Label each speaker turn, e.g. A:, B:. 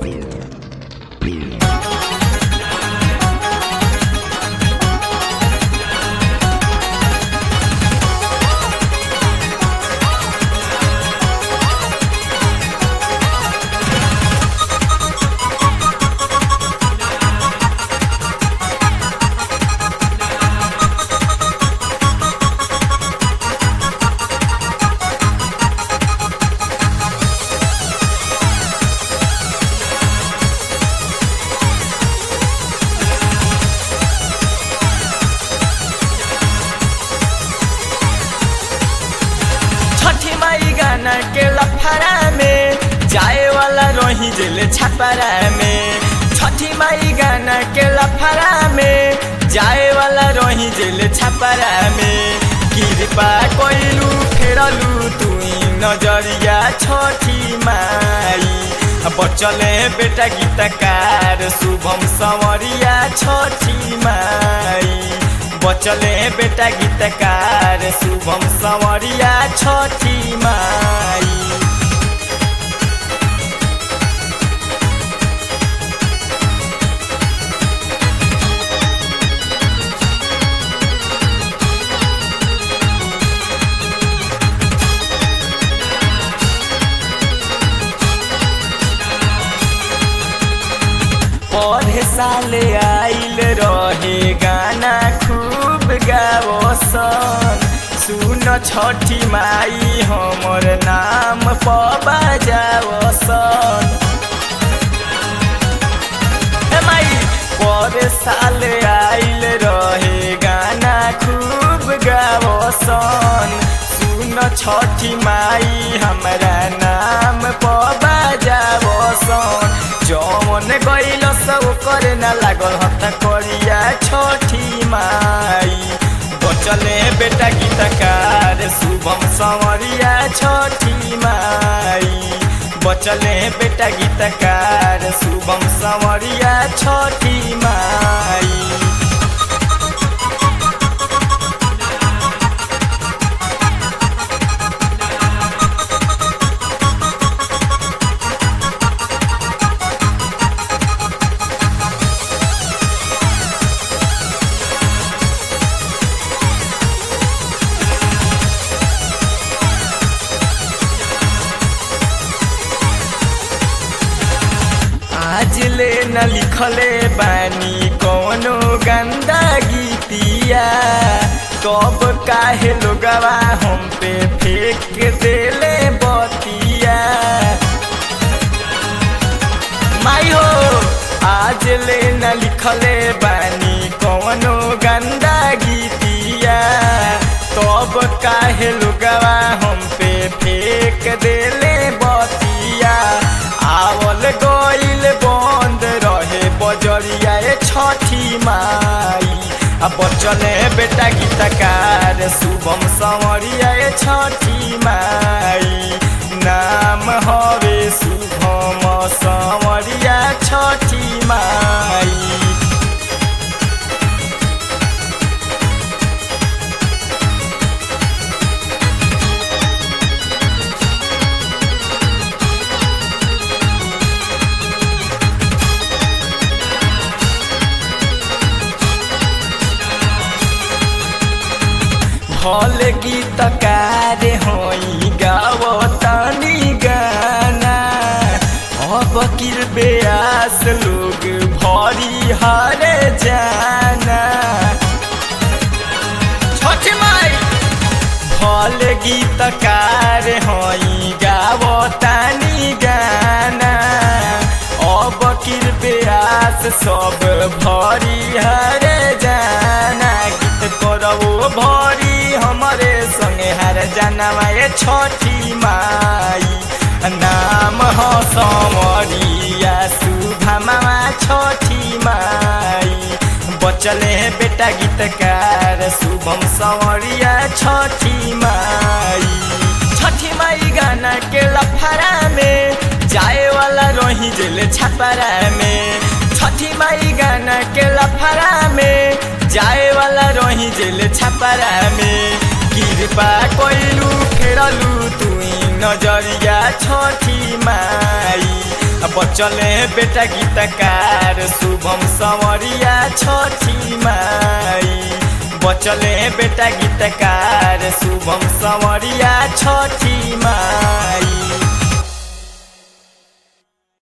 A: छठी माई गाना के लफड़ा में जाए वाला रही जेल छपरा में छठी माई गाना के लफड़ा में जाए वाला रही जेल छपरा में कृपा कोइलू फेरलू तुई नजरिया छठी माई बचले बेटा गीतकार शुभम संवरिया छठी माई बचले बेटा गीतकार शुभम संवरिया छठी माई पढ़े साले आइल रहे गाना खूब गावसन सुन छठी माई हमर नाम पबा जावसन हे माई पढ़े साले आइल रहे गाना खूब गावसन सुन छठी माई हमरा नाम पबा जावसन जौन गइल सब करे न लागल हत करिया छठी माई बचले बेटा गीतकार शुभम संवरिया छठी माई बचले बेटा गीतकार शुभम संवरिया छठी माई आज ले न लिखले बानी कोनो गंदा गीतिया कब काहे लोगवा हम पे फेंक देले बतिया माई हो आज ले न लिखले बानी कोनो गंदा गीतिया तब काहे लोगवा हम पे फेंक देले बतिया आवल गइल बंद रहे बजरिया ए छठी माई आ बचले बेटा गीतकार शुभम संवरिया ए छठी माई नाम हवे शुभम संवरिया छठी माई भल गीतकार होई गावतानी गाना अब किरबेयास लोग भरी हरे जाना छठी माई भल गीतकार होई गावतानी गाना अब किरबेयास सब भरी हरे जाना गीत करबो भरी हमरे संगे हर जानवा ए छठी माई नाम हो समरिया सुभमा छठी माई बचले बेटा गीतकार शुभम संवरिया छठी माई छठी माई गाना के लफड़ा में जाए वाला रही जेल छपरा में छठी माई गाना के लफड़ा में जाए वाला रही जेल छपरा में कृपा कोइलू फेरलू तुई नजरिया छठी माई बचले बेटा गीतकार शुभम संवरिया छठी माई बचले बेटा गीतकार शुभम संवरिया छठी माई